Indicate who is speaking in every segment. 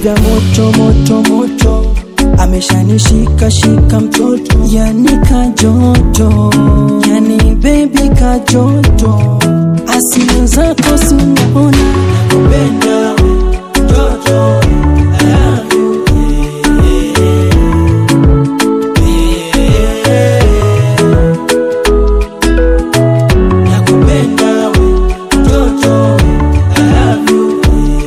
Speaker 1: vya moto moto moto ameshanishika shika mtoto yani kajoto yani baby kajoto asili zako sinaona kupenda mtoto I love you. Nakupenda we, mtoto I love you.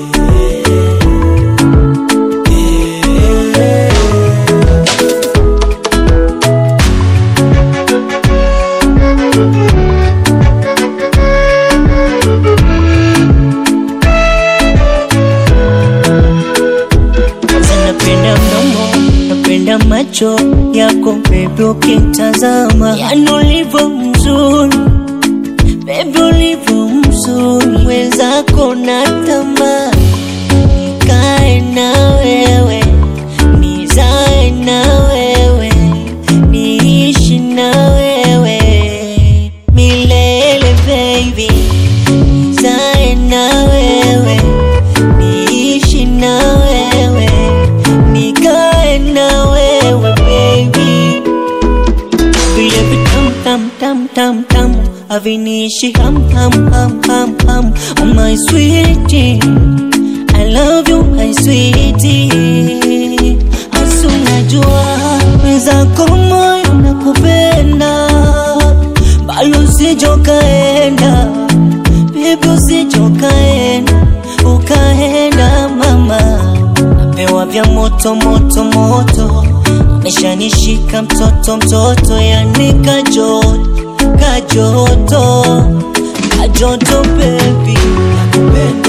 Speaker 2: Napenda mdomo, napenda macho yako baby, ukitazama yani ulivyo mzuri baby, ulivyo mzuri mwenzako na tamaa nikae na wewe nizae na wewe niishi na wewe milele baby nizae na wewe niishi na wewe nikae na wewe baby vile vitam tam tam tam tam haviniishi ham ham ham ham ham oh my sweetie I love you my sweetie hasa unajua wenzako moyo nakupenda balo usijokaenda Baby usijokaenda ukaenda mama napewa vya moto moto moto ameshanishika mtoto mtoto yani kajoto kajoto kajoto baby
Speaker 1: Nakupenda